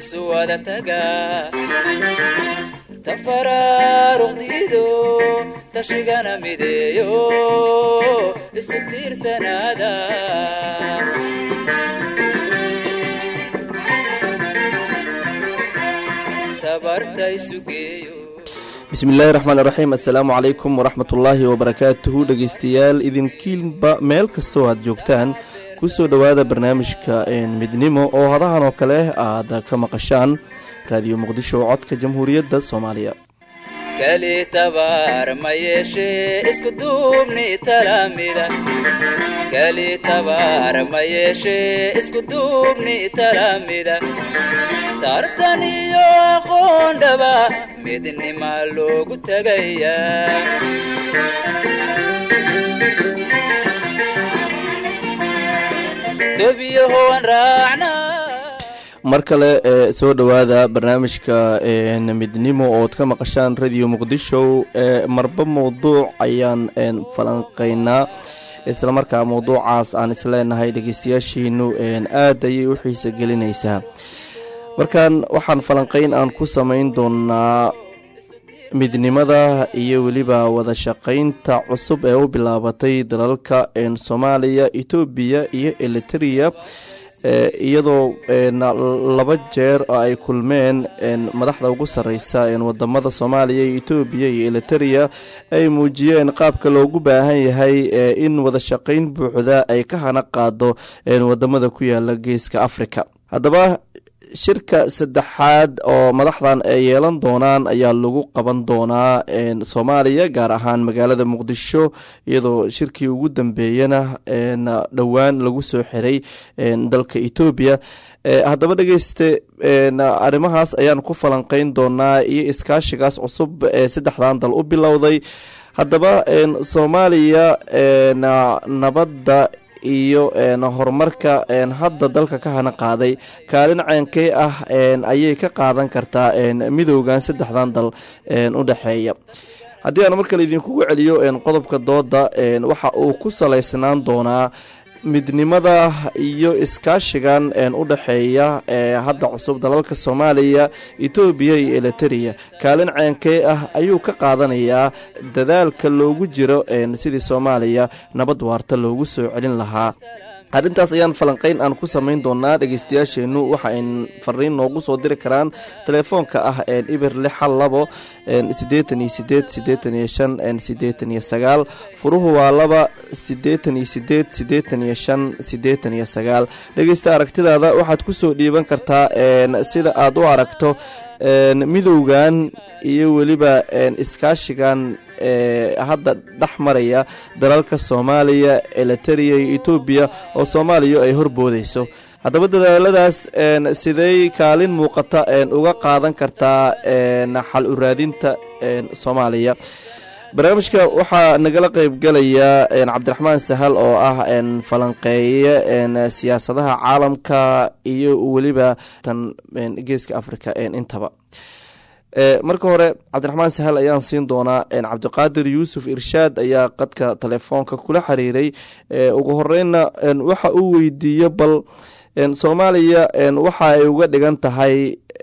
isu wada taga tafaraaruqdiido tashigana mideeyo isu tiirsanaada tabarta isu geeyo bismillahi raxmaan raxiim assalaamu calaykum waraxmat ullaahi wabarakaatuhu dhegeystayaal idinkiinba meel kastoo aad joogtaan kusoo dhowaada barnaamijka midnimo oo hadahan oo kale aad ka maqashaan raadiyo muqdisho codka jamhuuriyadda soomaaliya keli tabaar ma yeeshee isku duubni talamida keli tabaar ma yeeshee isku duubni talamida tartan iyo aqoon dhaba midnima loogu tegayaa tobiyahoan raacnaa mar kale ee soo dhowaada barnaamijka midnimo ood ka maqashaan radio muqdisho ee marba mowduuc ayaan falanqeynaa islamarkaa mowduucaas aan isleenahay dhegeystayaashiinu aad ayay u xiisa gelinaysaa markan waxaan falanqeyn aan ku samayn doonaa midnimada iyo weliba wada shaqaynta cusub ee u bilaabatay dalalka soomaaliya etoobiya iyo eliteria iyadoo laba jeer oo ay kulmeen madaxda ugu sareysa wadamada soomaaliya iyo etoobiya iyo eliteria ay muujiyeen qaabka loogu baahan yahay in wada shaqayn buuxda ay ka hana qaado wadamada ku yaala geeska africa haddaba shirka saddexaad oo madaxdan ay yeelan doonaan ayaa lagu qaban doonaa soomaaliya gaar ahaan magaalada muqdisho iyadoo shirkii ugu dambeeyana dhowaan lagu soo xiray dalka etoobiya haddaba dhegeyste arrimahaas ayaan ku falanqeyn doonaa iyo iskaashigaas cusub ee saddexdan dal u bilowday haddaba soomaaliya nabadda iyo horumarka hadda dalka ka hana qaaday kaalin ceenkey ah ayay ka qaadan kartaa midoogan saddexdan dal u dhexeeya haddii aan mar kale idinkugu celiyo qodobka dooda waxa uu ku salaysnaan doonaa midnimada iyo iskaashigan u dhexeeya hadda cusub dalalka soomaaliya etoobiya iyo eliteria kaalin ceenkee ah ayuu ka qaadanayaa dadaalka loogu jiro sidii soomaaliya nabad waarta loogu soo celin lahaa arrintaas ayaan falanqeyn aan ku samayn doonaa dhegeystayaasheennu waxa ay fariin noogu soo diri karaan telefoonka ah ibir lix hal labo siddeetan iyo sideed siddeetan iyo shan siddeetan iyo sagaal furuhu waa laba siddeetan iyo sideed siddeetan iyo shan siddeetan iyo sagaal dhegeysta aragtidaada waxaad kusoo dhiiban kartaa sida aad u aragto midowgan iyo weliba iskaashigan hadda dhex maraya dalalka soomaaliya eliteria iyo etoobiya oo soomaaliya ay horboodeyso haddaba dadaaladaas sidey kaalin muuqata uga qaadan kartaa xal u raadinta soomaaliya barnaamijka waxaa nagala qeybgalaya cabdiraxmaan sahal oo ah falanqeeye siyaasadaha caalamka iyo weliba tan geeska africa intaba marka hore cabdiraxmaan sahal ayaan siin doonaa cabdiqaadir yuusuf irshaad ayaa qadka telefoonka kula xiriiray ugu horeynna waxa uu weydiiyo bal soomaaliya waxa ay uga dhigan tahay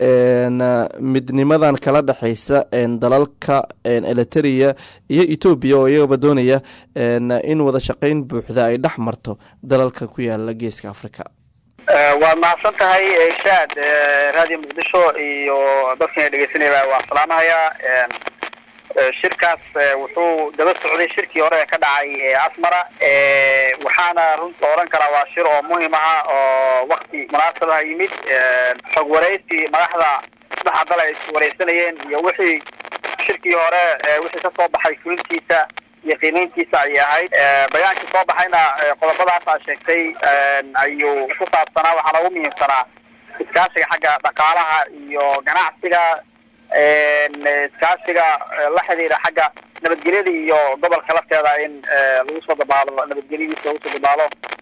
midnimadan kala dhexeysa dalalka eliteria iyo etoobiya oo iyagaba doonaya in wada shaqeyn buuxda ay dhex marto dalalka ku yaala geeska africa waa mahadsan tahay shaad radio muqdisho iyo dadkan dhegeysanaya waa salaamahayaa shirkaas wuxuu daba socday shirkii hore ee ka dhacay asmara waxaana runta oran karaa waa shir oo muhim aha oo wakti munaasabaha yimid xog wareysi madaxda saddexa dal ay iswareysanayeen iyo wixii shirkii hore wixii kasoo baxay fulintiisa iyo qiimeyntiisa ayay ahayd bayaankii soo baxayna qodobadaas aa sheegtay ayuu ku saabsanaa waxaana ugu muhiimsanaa iskaashiga xagga dhaqaalaha iyo ganacsiga iskaashiga la xidhiira xagga nabadgelyada iyo gobolka lafteeda in lagu soo dabaalo nabadgelyadiisa lagu soo dabaalo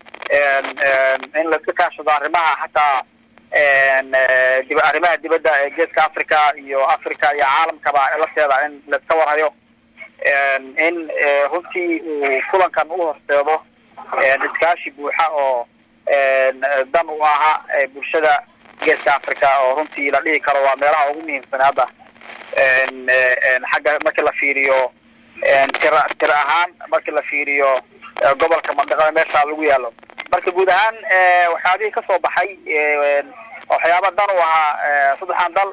in laiska kaashado arrimaha xataa dib arrimaha dibadda ee geeska africa iyo africa iyo caalamkaba lafteeda in laiska warhayo in runtii uu kulankan u horseedo iskaashi buuxa oo dan u aha bulshada geeska africa oo runtii la dhihi karo waa meelaha ugu muhiimsan hadda xagga markii la fiiriyo tira tira ahaan markii la fiiriyo gobolka mandaqada meesha lagu yaalo marka guud ahaan waxyaabihii kasoo baxay waxyaaba dan u ahaa saddexan dal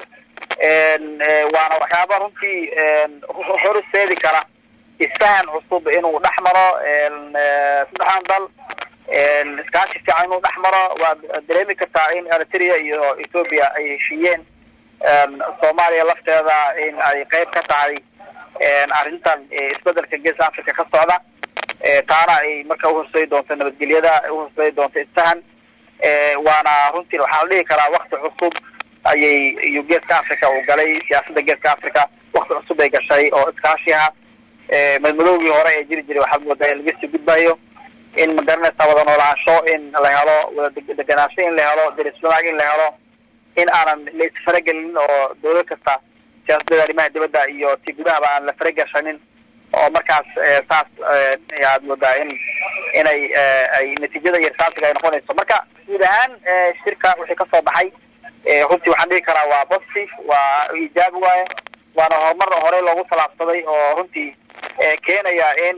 waana waxyaaba runtii hor isteedi kara isfahan cusub inuu dhex maro saddexdan dal iskaashi fiican inuu dhex maro waad dareemi kartaa in eritrea iyo ethoopia ay heshiiyeen soomaaliya lafteeda in ay qeyb ka tahay arrintan isbedelka geeska africa ka socda taana ay marka uhorseedi doonto nabadgelyada uhorseedi doonto isfahan waana runtii waxaa la dhihi karaa wakti cusub ayay iyo geeska africa uu galay siyaasadda geeska africa wakti cusub ay gashay oo iskaashiha madmadowgii hore ee jiri jiray waxaad moodaa in laga sii gudbayo in magaranaysa wada noolaansho in la helo wada deganaansho in la helo deriswanaag in la helo in aanan la isfaragelin oo dawlad kasta siyaasadada arrimaha dibadda iyo ti gudahaba aan la faragashanin oo markaas saas ayaad moodaa in inay ay natiijada iyo risaasiga ay noqonayso marka guud ahaan shirka wixii kasoo baxay runtii waxaan dhihi karaa waa positive waa ijaabi waaye waana horumar horey loogu talaabsaday oo runtii keenaya in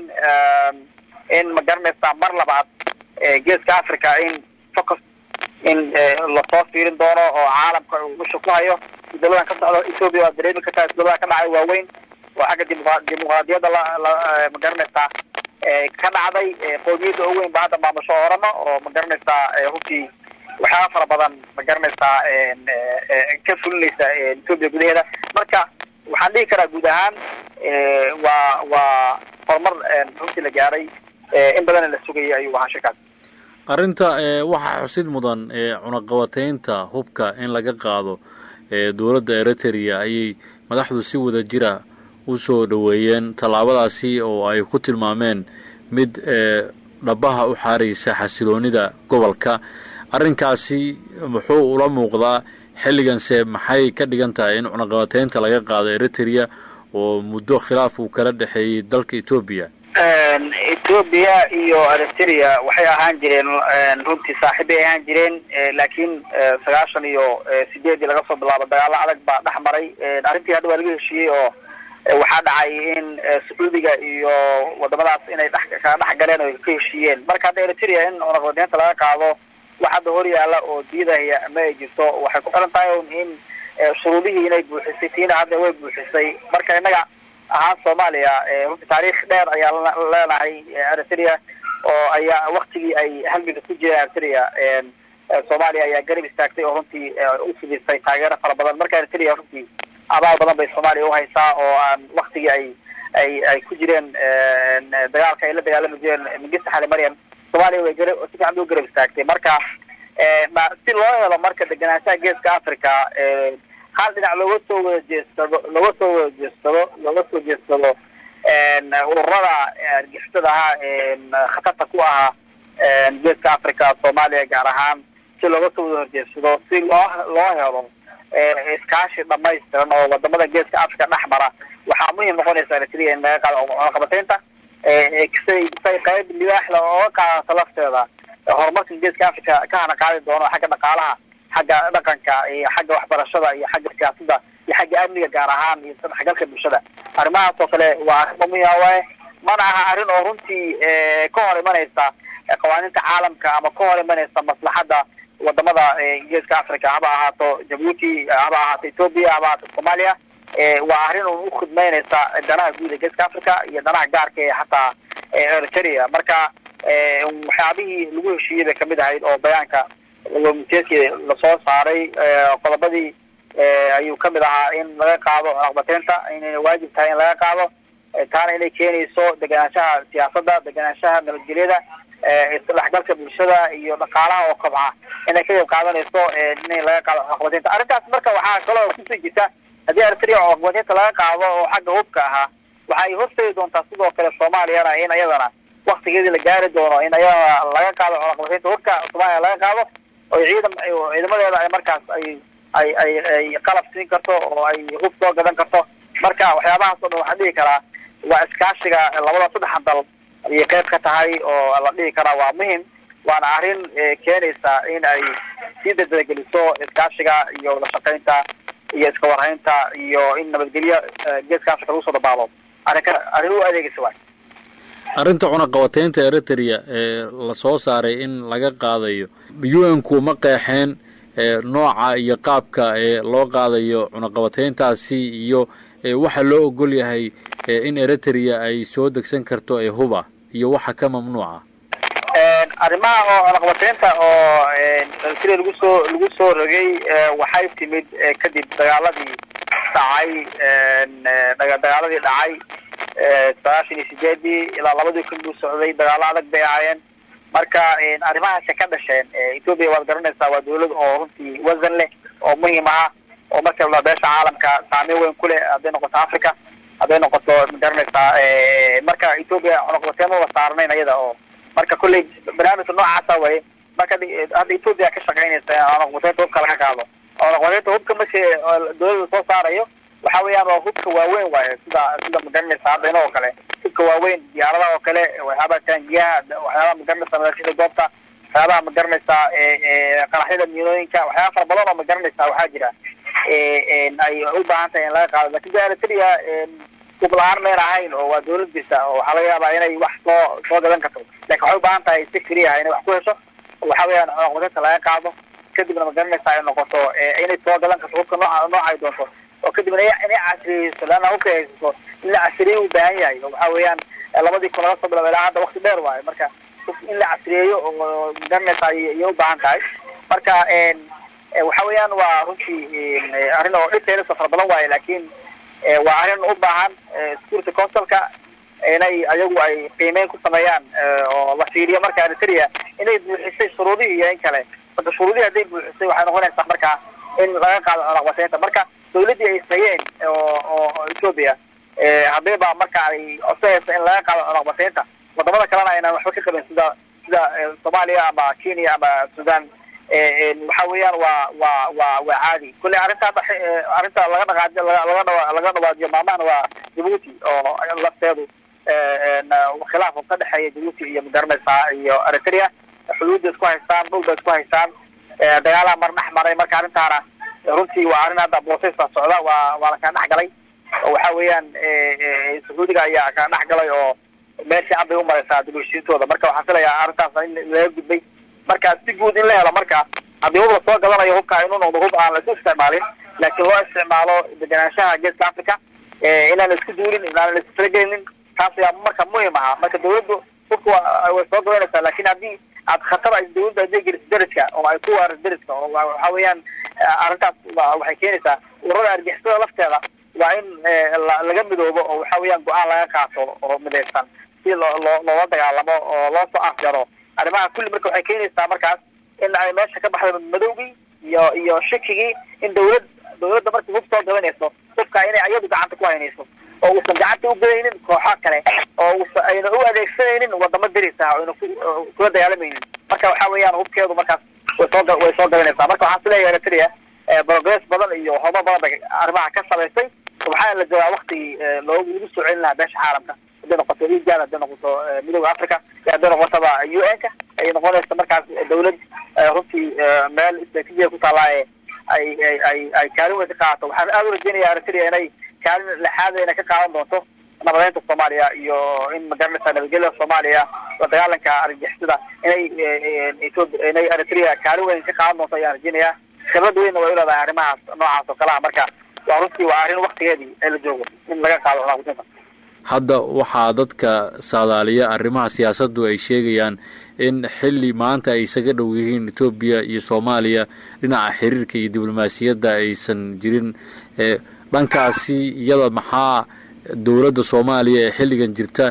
in magaranaysa mar labaad geeska africa in focus in lasoo fiirin doono oo caalamka uu usha ku hayo isdawladan ka socdo ethoopia waad dareemi kartaa isdawlada ka dhacay waaweyn oo xagga dimuq dimuqraadiyadda la la magaranaysaa ka dhacday qoomiyadda ugu weyn ba hadda maamusho oramo oo magaranaysaa runtii waxyaaba fara badan magaranaysaa ka fulinaysa ethoopia gudaheeda marka waxaan dhihi karaa guud ahaan waa waa horumar runtii la gaaray in badan la sugayay ayuu ahaa shirkaas arrinta waxaa xusid mudan cunaqabateynta hubka in laga qaado dowladda eritrea ayay madaxdu si wada jira u soo dhoweeyeen tallaabadaasi oo ay ku tilmaameen mid dhabaha u xaaraysa xasiloonida gobolka arrinkaasi muxuu ula muuqdaa xilliganse maxay ka dhigan tahay in cunaqabateynta laga qaado eritrea oo muddo khilaaf uu kala dhexeeyey dalka etoobiya ethoopia iyo eritrea waxay ahaan jireen runtii saaxiib bay ahaan jireen laakiin sagaashan iyo sideedii laga soo bilaabo dagaalo adag baa dhex maray arrintii hadda waa laga heshiiyey oo waxaa dhacay in sacuudiga iyo wadamadaas inay dhex kala dhex galeen oo ka heshiiyeen marka hadda eritrea in cunaqabateynta laga qaado wax hadda hor yaala oo diidaya ma ay jirto waxay ku xiran tahay in shuruudihii inay buuxisay tiina hadda way buuxisay marka innaga ahaan soomaaliya runtii taariikh dheer ayaa leenahay eritrea oo ayaa waktigii ay halganka ku jireen eritrea soomaaliya ayaa garab istaagtay oo runtii u fidisay taageero fara badan marka eritrea runtii abaal badan bay soomaaliya uhaysaa oo aan waktigii ay ay ay ku jireen dagaalka ay la dagaalami jireen mingista xali maryam soomaaliya way gara si fiican bay u garab istaagtay marka si loo helo marka deganaanshaha geeska africa hal dhinac looga soo wada jeestado looga soo wada jeestado looga soo jeestado ururada argixisada ahaa khatarta ku ahaa geeska africa soomaaliya gaar ahaan si looga soo wada horjeedsado si loo loo helo iskaashi dhamaystiran oo wadamada geeska africa dhex mara waxaa muhiim noqonaysa eritrea in laga qaado cunaqabateynta say say qayb libaaxda ooga qaadato lafteeda horumarka geeska africa ka hana qaadi doono xagga dhaqaalaha xagga dhaqanka iyo xagga waxbarashada iyo xagga siyaasadda iyo xagga amniga gaar ahaan iyo sadexgalka bulshada arrimahaas oo kale waa arrimo muhiima waaye mana aha arrin oo runtii ka hor imanaysa qawaaniinta caalamka ama ka hor imanaysa maslaxadda wadamada geeska africa haba ahaato jabuuti haba ahaato ethoopia haba ahaato soomaaliya waa arrin un ukhidmeynaysa danaha guud ee geeska africa iyo danaha gaarka ee hataa eritrea marka waxyaabihii lagu heshiiyey bay kamid ahayd oo bayaanka mteeskii lasoo saaray qodobadii ayuu kamid ahaa in laga qaado cunaqabateynta inayna waajib tahay in laga qaado taana inay keenayso deganaanshaha siyaasadda deganaanshaha nabadgelyada isdhexgalka bulshada iyo dhaqaalaha oo kobca inay ka qayb qaadanayso in laga qaado cunaqabateynta arrintaas marka waxaa kaloo kusii jirta haddii eritrea cunaqabateynta laga qaado oo xagga hubka ahaa waxa ay horseedi doontaa sidoo kale soomaaliyana in ayadana waktigeedii la gaari doono in ayadana laga qaado cunaqabateynta hubka soomaaliya laga qaado oo ciidam ciidamadeeda ay markaas ay ay ay ay qalab siin karto oo ay hub soo gadan karto marka waxyaabahaas oo dhan waxaan dhihi karaa waa iskaashiga labada saddexan dal ayay qayb ka tahay oo la dhihi karaa waa muhim waana arrin keenaysa in ay sii dadadageliso iskaashiga iyo wada shaqaynta iyo iska warhaynta iyo in nabadgelyo geeska africa lagu soo dabaalo arrinka arrin u adeegaysa waay arrinta cunaqabateynta eritrea ee lasoo saaray in laga qaadayo u n ku ma qeexeen nooca iyo qaabka ee loo qaadayo cunaqabateyntaasi iyo waxa loo ogol yahay in eritrea ay soo degsan karto ee huba iyo waxa ka mamnuuca arrimaha oo cunaqabateynta oo eritrea lagu soo lagu soo rogay waxay timid kadib dagaaladii dhacay dagaaladii dhacay sagaashan iyo sideedii ilaa labadii kun buu socday dagaalo adag bay ahaayeen marka arrimahaasi ka dhasheen ethoopia waad garanaysaa waa dawlad oo runtii wasan leh oo muhiim aha oo marka la beesha caalamka saameyn weyn ku leh hadday noqoto africa hadday noqoto ma garanaysaa marka ethoopia cunaqabateyn maba saarnayn ayada oo marka kolley barnaamijka noocaasa waye marka hadda ethoopia ka shaqaynaysa cunaqabateynta hubka laga qaado cunaqabateynta hubka marki dawladda soo saarayo waxa weeyaan waa hubka waaweyn waaye sida sida magaranaysa hadda inoo kale hubka waaweyn diyaaradaha oo kale waxyaabaha taangiyaha waxyaabaha magaranaysa madaashida goobta waxyaabaha magaranaysa qaraxyada miinooyinka waxyaaba fara badan oo magaranaysa waxaa jira ay u baahan tahay in laga qaado lakin de eritrea hub la-aan mayn ahayn oo waa dawlad jirta oo waxaa laga yaabaa inay wax soo soo gadan karto lakin waxay u baahan tahay si keliyaha inay wax ku hesho waxa weeyaan cunaqabateynta laga qaado kadibna magaranaysa ay noqoto inay soo gadan karto hubka nooca nooca ay doonto oo kadibna inay casriyeyso leanna hubka haysato in la casriyeyo u baahan yahay oo waxa weeyaan labadii kun laga soo bilaba ilaa hadda wakti dheer waayo marka in la casriyeeyo oo magaranaysa ayay u baahan tahay marka waxa weeyaan waa runtii arrin oo dhibteedasa fara badan waaye laakin waa arrin u baahan security councilka inay ayagu ay qiimeyn ku sameeyaan oo la fiiriyo marka eritrea inay buuxisay shuruudihii iyo in kale marka shuruudihii hadday buuxisay waxay noqonaysaa marka in laga qaado cunaqabateynta marka dawladdii ay sayeen oo oo ethoopia haddayba marka ay codsanaysa in laga qaado cunaqabateynta wadamada kalena aynan waxba ka qabin sida sida soomaaliya ama kenya ama sudan waxa weeyaan waa waa waa waa caadi kulley arrinta arrinta laga dhaqaaj laga dha laga dhawaajiyo maalmahana waa djibuuti oo lafteedu khilaaf ka dhexeeya djibuuti iyo magaranaysaa iyo eritrea xuduudda isku haystaan dhulba isku haystaan dagaalaha mar dhex maray marka arrintaana runtii waa arrin hadda booseysa socda waa waa la kala dhex galay oo waxa weeyaan sacuudiga ayaa kala dhex galay oo meel fiican bay umaraysaa dibulshiintooda marka waxaan filayaa arrintaas in laga gudbay marka si guud in la helo marka haddii hub lasoo gadanayo hubka inuu noqdo hub aan laisu isticmaalin laakiin loo isticmaalo deganaanshaha geeska africa inaan la isku duulin inaan la isfalagelinin taas ayaa marka muhim ahaa marka dawladdu hubka way soo gadanaysaa lakin haddii aad khatar ay dawladda hadday geliso deriska oo ay ku waaris deriska oo waxa weeyaan arrintaas waxay keenaysaa ururada argixisada lafteeda waa in laga midoobo oo waxa weeyaan go-aan laga qaato oo midaysan si loo loo loola dagaalamo oo loo soo afjaro arrimaha kulli marka waxay keenaysaa markaas in ay meesha ka baxda madowgii iyo iyo shakigii in dawlad dawladda markii hub soo gabanayso hubka inay ayadu gacanta ku haynayso oo uusan gacanta ugelaynin kooxo kale oo usa ayna u adeegsanaynin wadamo deris ah oyna ku kula dagaalamaynin marka waxa weeyaan hubkeedu markaas way soo way soo gabanaysaa marka waxaan isleeyahay eritrea progress badan iyo horumar badan bay arrimaha ka samaysay waxaa la joogaa waktigii loogu lagu soo celin lahaa beesha caalamka hadday noqoto egal hadday noqoto midooda africa iyo hadday noqotaba u n ka ay noqonaysa markaas dawlad runtii meel istraatijiya ku taallaa ee ay ay ay ay kaalin weyn ka qaadato waxaan aada u rajeynaya eritrea inay kaalin lexaada inay ka qaadan doonto nabadeynta soomaaliya iyo in magaranaysa nabadgelyada soomaaliya la dagaalanka argixisada inay ethoopia inay eritrea kaalin weyn ka qaadan doonto ayaan rajeynayaa khibrad weynna way uleedahay arrimahaas noocaas oo kalaha marka waa runtii waa arrin waktigeedii ee la joogo in laga qaado cunaqabateynta hadda waxaa dadka saadaaliya arrimaha siyaasaddu ay sheegayaan in xilli maanta ay isaga dhow yihiin etoobiya iyo soomaaliya dhinaca xiriirka iyo diblomaasiyadda aysan jirin dhankaasi iyada maxaa dowladda soomaaliya ee xilligan jirta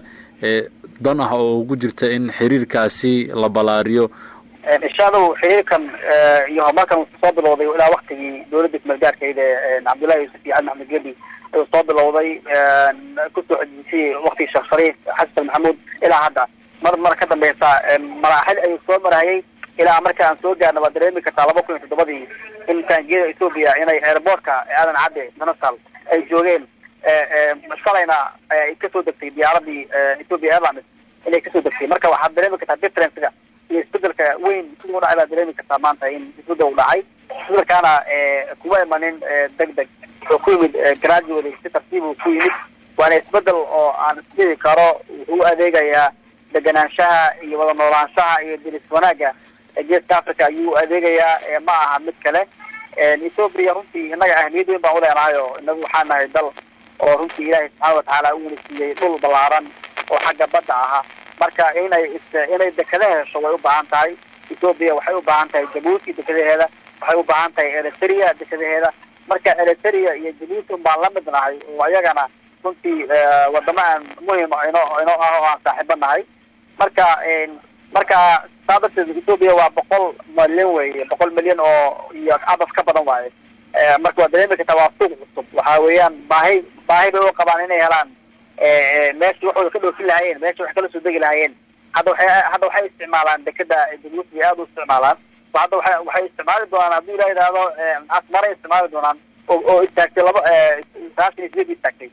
dan ah oo ugu jirta in xiriirkaasi la ballaariyo insha allahu xiriirkan iyo horumarkan uu soo bilowday ilaa waktigii dawladda kumeelgaarkeyd ee cabdullahi yuusuf iyo cali maxamed gedi ayuu soo bilowday kusoo xojisiyey waktigii sheekh shariif xasan maxamuud ilaa hadda mar mar ka dambeysa maraaxil ayuu soo marayay ilaa marka aan soo gaarna waa dareemi kartaa laba kun iyo toddobadii in taangiyada ethoopia inay airportka aadan cadde international ay joogeen shalayna ay kasoo degtay diyaaradii ethoopia airlines inay kasoo degtay marka waxaad dareemi kartaa differencega iyo isbedelka weyn siduu dhacay baa dareemi kartaa maanta in isbedel u dhacay isbedelkaana kuma imanin deg deg wuxuu ku yimid gradually si tartiib uu ku yimid waana isbedel oo aan isdhihi karo wuxuu u adeegayaa deganaanshaha iyo wada noolaanshaha iyo dilis wanaagga geeska africa ayuu u adeegayaa ma aha mid kale ethoopia runtii innaga ahmiyad weyn baan uleenahay oo inagu waxaa nahay dal oo runtii ilaahay subxaana watacaala uuna siiyey dhul ballaaran oo xagga badda ahaa marka inay inay dekada hesho way u baahan tahay ethoopia waxay u baahan tahay jabuuti dekadaheeda waxay u baahan tahay eritrea dekadaheeda marka eritrea iyo jabuuti un baan la mid nahay oo ayagana runtii wadamo aan muhim inoo inoo ah oo aan saaxiibo nahay marka marka saa darteed ethoopia waa boqol milyan weye boqol milyan oo iyo abas ka badan waaye marka waa dareemi kartaa waa suuq cusub waxa weeyaan baahi baahi bay u qabaan inay helaan meeshii waxooda ka dhoofin lahaayeen meeshii wax kala soo degi lahaayeen hadda waxay hadda waxay isticmaalaan dekeda jabuuti aada u isticmaalaan hadda waxay waxay isticmaali doonaan haddii la yidhaahdo asmaray isticmaali doonaan oo oo istaagtay laba sagaashan iyo sideed istaagtay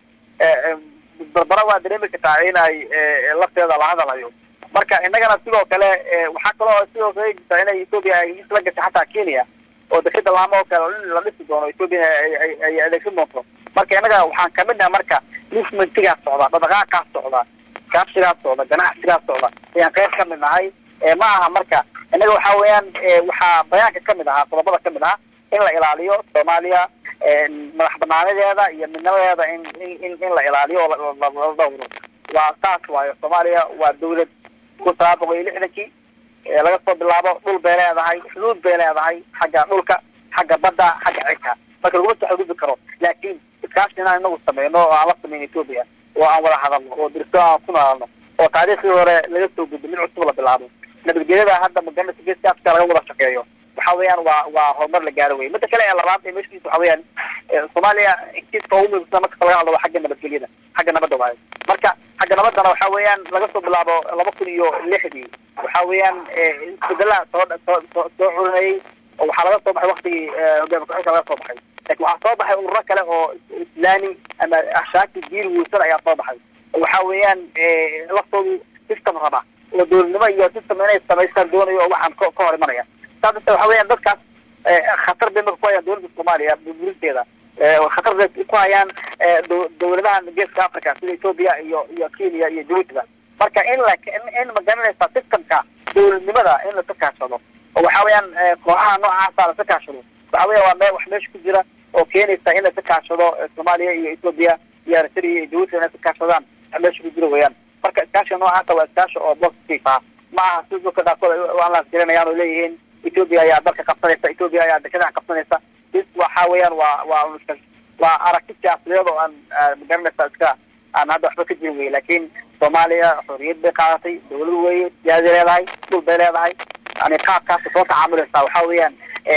barbara waa dareemi kartaa in ay lafteeda la hadalayo marka innagana sidoo kale waxaa kaloo sidoo kale jirta inay ethoopia ay isla gashay xataa kenya oo dekeda laamo oo kale in la dhisi doono ethoopia ay adeegsan doonto marka innaga waxaan kamid nahay marka movementigaas socda dhaqdhaqaaqaas socda kaabsigaas socda ganacsigaas socda ayaan qayb kamid nahay ma aha marka innaga waxa weeyaan waxaa bayaanka kamid ahaa qodobada kamid ahaa in la ilaaliyo soomaaliya madax banaanadeeda iyo midnimadeeda in in in la ilaaliyo oo la dhawro waa saas waayo soomaaliya waa dawlad kun sagaal boqol iyo lixdankii laga soo bilaabo dhul bay leedahay xuduud bay leedahay xagga dhulka xagga badda xagga cirka marka laguma soo xadgudbi karo laakiin iskaashi inaan inagu sameyno oo aan la sameyn ethoopia oo aan wada hadalno oo dirso aan ku naalno oo taariikhdii hore laga soo gudbo mid cusub la bilaabo nabadgelyada hadda maganata geeska africa laga wada shaqeeyo waxa weeyaan waa waa horumar la gaaro wey midda kale ee labaad ee meeshiisa waxa weeyaan soomaaliya kiiska ugu muhiimsan markasta laga hadlo waa xagga nabadgelyada xagga nabadda waayo marka xagga nabaddana waxa weeyaan laga soo bilaabo laba kun iyo lixdii waxa weeyaan isbedelaha soo soo soo soo curinayay oo waxaa laga soo baxay waktigii hogaami ku-xigka laga soo baxay laakiin waxaa soo baxay ururo kale oo islaami ama ashaaki diin wiilsan ayaa soo baxay waxa weeyaan laftoodu system raba oo dowladnimo iyo system inay samaystaan doonayo oo waxaan ka ka hor imanaya saa darteed waxa weeyaan dadkaas khatar bay marka ku hayaan dowladda soomaaliya burburinteeda khatar bay ku hayaan dowladahan geeska africa sida ethoopia iyo iyo kenya iyo jabuutiba marka in la in magaranaysa systemka dowladnimada in lasa kaashado oo waxa weeyaan kooxaha noocaasa lasa kaashado waxa weya waa me wax meesha ku jira oo keenaysa in lasa kaashado soomaaliya iyo ethoopia iyo eritrea iyo jabuuti inay sa kaashadaan wax meesha ku jira weeyaan marka iskaashiga noocaasa waa iskaashi oo positive ah ma aha si dadka qaarkood aan laasgaranayaan oo leeyihiin ethoopia ayaa dalka qabsanaysa ethoopia ayaa dekadaha qabsanaysa is waxa weeyaan waa waa waa aragti siyaasadeed oo aan magaranaysa iska aan hadda waxba ka jirin wey laakiin soomaaliya xorriyad bay qaadatay dawlad weye siyaadi leedahay dhul bay leedahay yani qaabkaasa soo tacaamulaysaa waxa weeyaan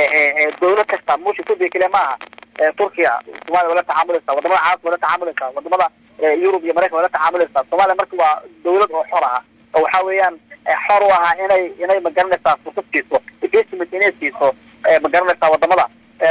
dawlad kasta musha ethoopia keliya ma aha turkiya somalia waa la tacaamulaysa wadamada caalamka waa la tacaamulaysa wadamada yurub iyo maraykan waa la tacaamulaysa soomaaliya marka waa dawlad oo xor ah oo waxa weeyaan xor u ahaa inay inay magaranaysaa fursad siiso investment inay siiso magaranaysaa wadamada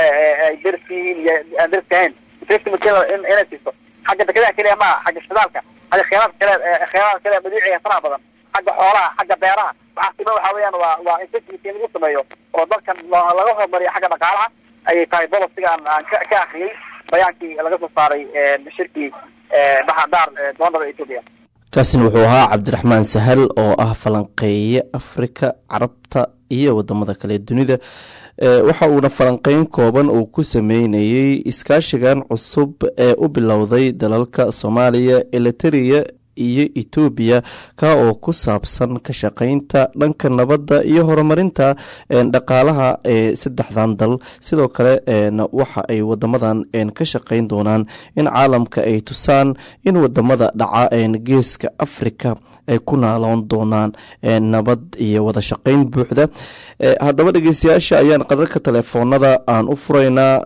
ay ders yihiin iyo aan derska ahayn investment inay siiso xagga dekadaha keliya maaha xagga shidaalka xagga kheyraadka kale kheyraadka kale madiiciga faraha badan xagga xoolaha xagga beeraha waxaa sima waxa weeyaan waa waa investment in lagu sameeyo oo dalkan laga horumariyo xagga dhaqaalaha ayay tahay bolosiga aan aan ka ka akriyay bayaankii laga soo saaray shirkii baxadaar doonada ethoopia kaasina wuxuu ahaa cabdiraxmaan sahal oo ah falanqeeye afrika carabta iyo wadamada kale dunida waxa uuna falanqeyn kooban uu ku sameynayey iskaashigan cusub ee u bilowday dalalka soomaaliya eliteria iyo etoobiya ka oo ku saabsan ka shaqeynta dhanka nabadda iyo horumarinta dhaqaalaha ee saddexdan dal sidoo kale waxa ay wadamadan ka shaqeyn doonaan in caalamka ay tusaan in wadamada dhaca geeska africa ay ku naaloon doonaan nabad iyo wada shaqeyn buuxda haddaba dhegeystayaasha ayaan qadadka telefoonada aan u furaynaa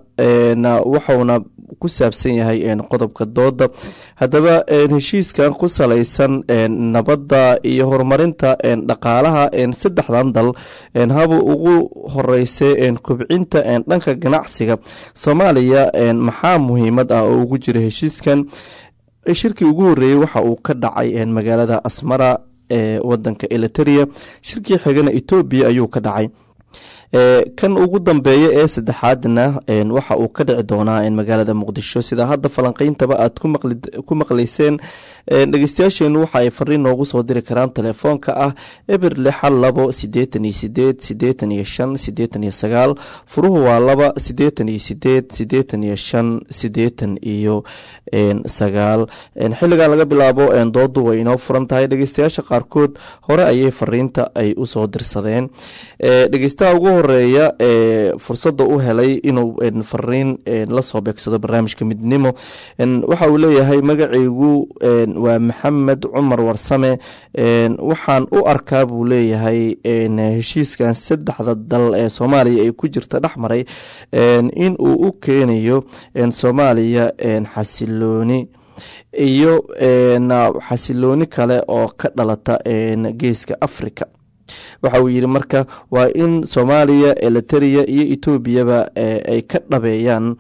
waxauna ku saabsan yahay qodobka dooda haddaba heshiiskan ku salaysan nabadda iyo horumarinta dhaqaalaha saddexdan dal haba ugu horeysa kobcinta dhanka ganacsiga soomaaliya maxaa muhiimad ah oo ugu jira heshiiskan shirkii ugu horeeyey waxa uu ka dhacay magaalada asmara ee wadanka eliteria shirkii xigana etoobiya ayuu ka dhacay kan ugu dambeeya ee saddexaadna waxa uu ka dhici doonaa magaalada muqdisho sida hadda falanqeyntaba aad ku maqleyseen dhegeystayaasheenu waxa ay fariin noogu soo diri karaan telefoonka ah eber lixa labo sideetan iyo sideed sideetan iyo shan sideetan iyo sagaal furuhu waa laba sideetan iyo sideed sideetan iyo shan sideetan iyo sagaal xilligan laga bilaabo doodu way inoo furan tahay dhegeystayaasha qaarkood hore ayay fariinta ay usoo dirsadeen dhegeystaha ugu horeeya ee fursada u helay inuu fariin lasoo beegsado barnaamijka midnimo waxa uu leeyahay magaceygu waa maxamed cumar warsame waxaan u arkaa buu leeyahay heshiiskan saddexda dal ee soomaaliya ay ku jirta dhexmaray in uu u keenayo soomaaliya xasilooni iyo xasilooni kale oo ka dhalata geeska africa waxa uu yidhi marka waa in soomaaliya eliteria iyo etoobiyaba ay ka dhabeeyaan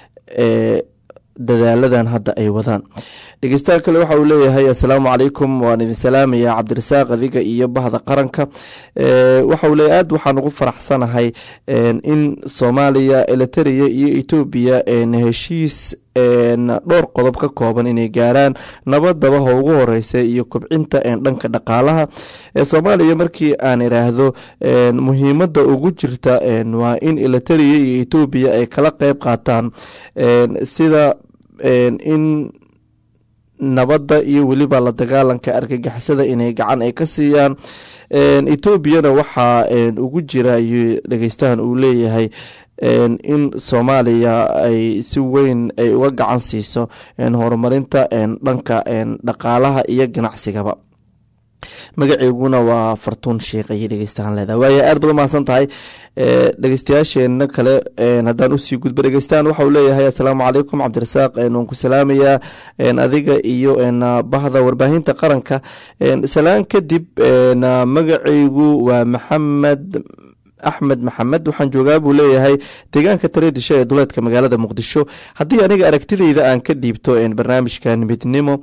dadaaladan hadda ay wadaan dhegeystaha kale waxa uu leeyahay assalaamu calaykum waan idin salaamaya cabdirasaaq adiga iyo bahda qaranka waxa uu leeyahy aad waxaan ugu faraxsanahay in soomaaliya eliteria iyo etoobiya heshiis dhowr qodob ka kooban inay gaaraan nabadaba ha ugu horeysa iyo kobcinta dhanka dhaqaalaha soomaaliya markii aan iraahdo muhiimada ugu jirta waa in eliteria iyo etoobiya ay kala qeyb qaataan sida in nabadda iyo weliba la dagaalanka argagixisada inay gacan ay ka siiyaan etoobiyana waxaa ugu jira ayuu dhegeystahan uu leeyahay in soomaaliya ay si weyn ay uga gacan siiso horumarinta dhanka dhaqaalaha iyo ganacsigaba magaceyguna waa fartuun sheikh ayay dhegeystahaan leedahay waaya aad baad umahadsan tahay dhegeystayaasheena kale haddaan usii gudbo dhegeystahan waxa uu leeyahay assalaamu calaykum cabdirasaaq waan ku salaamayaa adiga iyo bahda warbaahinta qaranka salaan kadib magaceygu waa maxamed axmed maxamed waxaan joogaa buu leeyahay deegaanka tareedisho ee duleedka magaalada muqdisho haddii aniga aragtideyda aan ka dhiibto barnaamijkan midnimo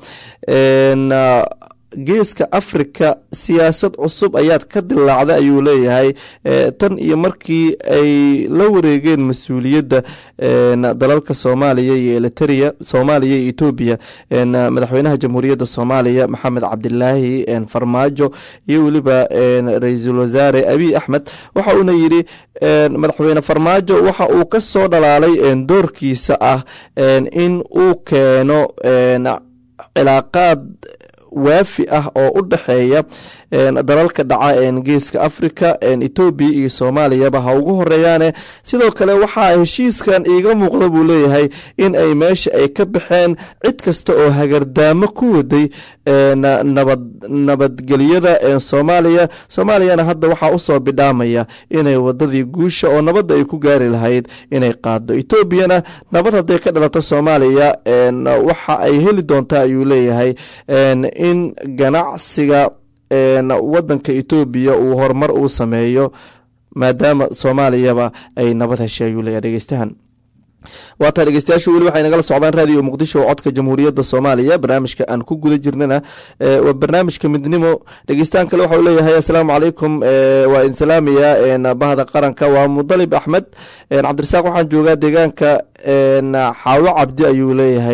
geeska africa siyaasad cusub ayaad ka dilaacda ayuu leeyahay tan iyo markii ay la wareegeen mas-uuliyadda dalalka soomaaliya iyo eliteria soomaaliya iyo etoobiya madaxweynaha jamhuuriyadda soomaaliya maxamed cabdilaahi farmaajo iyo weliba ra-iisul wasaare abiy axmed waxa uuna yidhi madaxweyne farmaajo waxa uu ka soo dhalaalay doorkiisa ah in uu keeno cilaaqaad waafi ah oo u dhexeeya dalalka dhaca geeska africa etoobiya iyo soomaaliyaba ha ugu horeeyaane sidoo kale waxaa heshiiskan iiga muuqda buu leeyahay in ay meesha ay ka baxeen cid kasta oo hagardaamo ku waday nabad nabadgelyada soomaaliya soomaaliyana hadda waxaa usoo bidhaamaya inay wadadii guusha oo nabadda ay ku gaari lahayd inay qaado etoobiyana nabad hadday ka dhalato soomaaliya waxa ay heli doontaa ayuu leeyahay in ganacsiga wadanka etoobiya uu horumar uu sameeyo maadaama soomaaliyaba ay nabad heshay ayuu leeyahay dhegeystahan waataa dhegeystayaashu weli waxay nagala socdaan raadiyo muqdisho oo codka jamhuuriyadda soomaaliya barnaamijka aan ku guda jirnana waa barnaamijka midnimo dhegeystahan kale waxa uu leeyahay assalaamu calaykum waa idin salaamayaa bahda qaranka waa mudalib axmed cabdirasaaq waxaan joogaa deegaanka xaawo cabdi ayuu leeyahay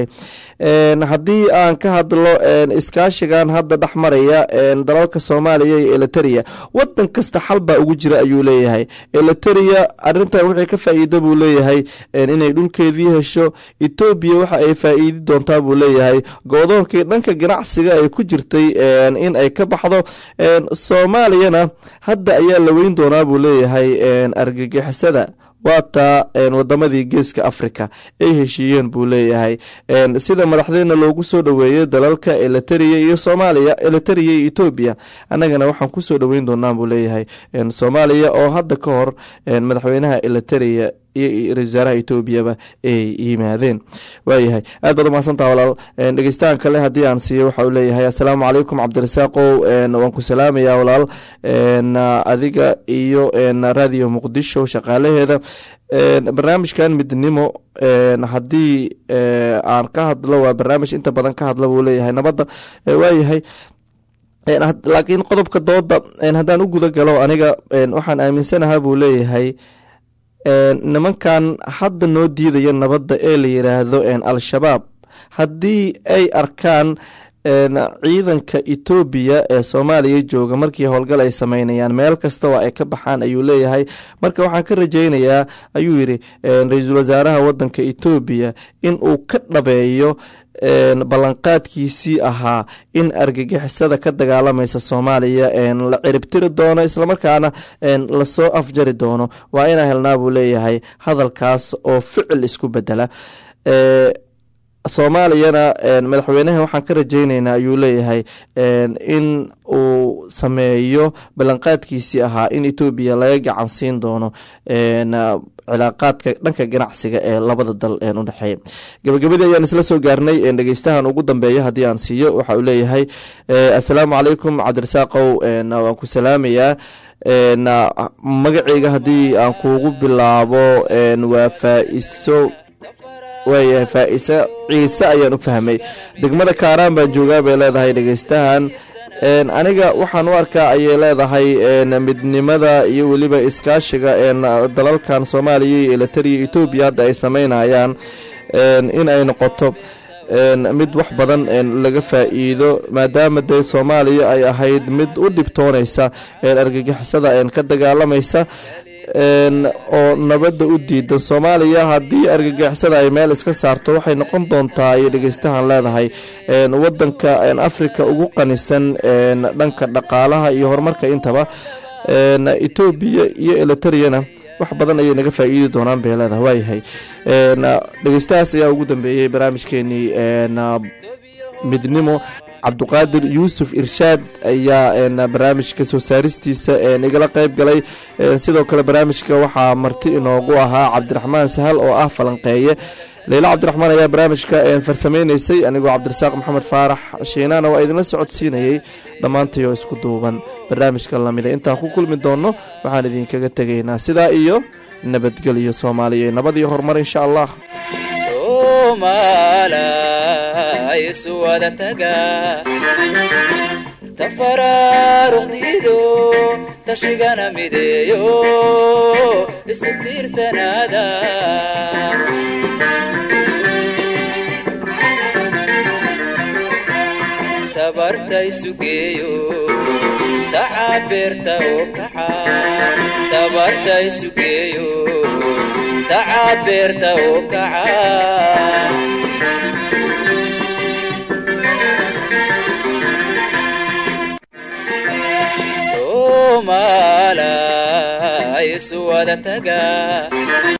haddii aan ka hadlo iskaashigan hadda dhex maraya dalalka soomaaliya iyo eliteria wadan kasta xal baa ugu jira ayuu leeyahay eliteria arintan wixii ka faa-iida buu leeyahay inay dhulkeedii hesho etoobiya waxa ay faa-iidi doontaa buu leeyahay goodoonkii dhanka ganacsiga ay ku jirtay in ay ka baxdo soomaaliyana hadda ayaa la weyn doonaa buu leeyahay argagixisada waataa wadamadii geeska africa ay heshiiyeen buu leeyahay sida madaxdeena loogu soo dhoweeyay dalalka eliteria iyo soomaaliya eliteria iyo etoobiya annagana waxaan kusoo dhoweyn doonaa buu leeyahay soomaaliya oo hadda ka hor madaxweynaha eliteria iyo ra-isul wasaaraha etoobiyaba ay yimaadeen waayahay aad baad umahadsantaha walaal dhegeystahan kale haddii aan siiyo waxa uu leeyahay assalaamu calaykum cabdirasaaqow waan ku salaamayaa walaal adiga iyo radio muqdisho shaqaalaheeda barnaamijkan midnimo haddii aan ka hadlo waa barnaamij inta badan ka hadla buu leeyahay nabadda waayahay laakiin qodobka dooda haddaan u guda galo aniga waxaan aaminsanahaa buu leeyahay nimankan hadda noo diidaya nabadda ee la yiraahdo al-shabaab haddii ay arkaan ciidanka etoobiya ee soomaaliya jooga markii howlgal ay sameynayaan meel kasta oo ay ka baxaan ayuu leeyahay marka waxaan ka rajaynayaa ayuu yidhi ra-iisul wasaaraha wadanka etoobiya in uu ka dhabeeyo ballanqaadkiisii ahaa in argagixisada ka dagaalamaysa soomaaliya la ciribtiri doono islamarkaana lasoo afjari doono waa inaa helnaa buu leeyahay hadalkaas oo ficil isku bedela soomaaliyana madaxweynaha waxaan ka rajayneynaa ayuu leeyahay in uu sameeyo ballanqaadkiisii ahaa in etoobiya laga gacan siin doono cilaaqaadka dhanka ganacsiga ee labada dal u dhexeeya gabagabadii ayaan isla soo gaarnay dhegeystahan ugu dambeeya haddii aan siiyo waxa uu leeyahay assalaamu calaykum cabdirasaaqow waan ku salaamayaa magaceyga haddii aan kuugu bilaabo waa faa-iso waayahay faa-ise ciise ayaan u fahmay degmada kaaraan baan joogaa bay leedahay dhegeystahan aniga waxaan u arkaa ayay leedahay midnimada iyo weliba iskaashiga dalalkan soomaaliya iyo elitariya etoobiya hadda ay sameynayaan in ay noqoto mid wax badan laga faa-iido maadaama dee soomaaliya ay ahayd mid u dhibtoonaysa argagixisada ka dagaalamaysa oo nabadda u diidan soomaaliya haddii argagixisada ay meel iska saarto waxay noqon doontaa ayay dhegeystahan leedahay wadanka africa ugu qanisan dhanka dhaqaalaha iyo horumarka intaba etoobiya iyo elitariyana wax badan ayay naga faa-iidi doonaan bay leedahay waayahay dhegeystahaas ayaa ugu dambeeyey barnaamijkeenii midnimo cabduqaadir yuusuf irshaad ayaa barnaamijka soo saaristiisa igala qeyb galay sidoo kale barnaamijka waxaa marti inoogu ahaa cabdiraxmaan sahal oo ah falanqeeye leyla cabdiraxmaan ayaa barnaamijka farsameyneysay anigoo cabdirasaaq maxamed faarax shiinaana waa idinla socodsiinayey dhammaantayoo isku duuban barnaamijka lamida intaan ku kulmi doonno waxaan idinkaga tegaynaa sidaa iyo nabadgelyo soomaaliya nabad iyo horumar insha allah wada taga tafaraaruqdiido tashigana mideeyo isu tiirsanaada tabarta isugeeyo tacabeerta oo kaxa tabarta isugeeyo tacabeerta oo kaca soomaalay isu wada taga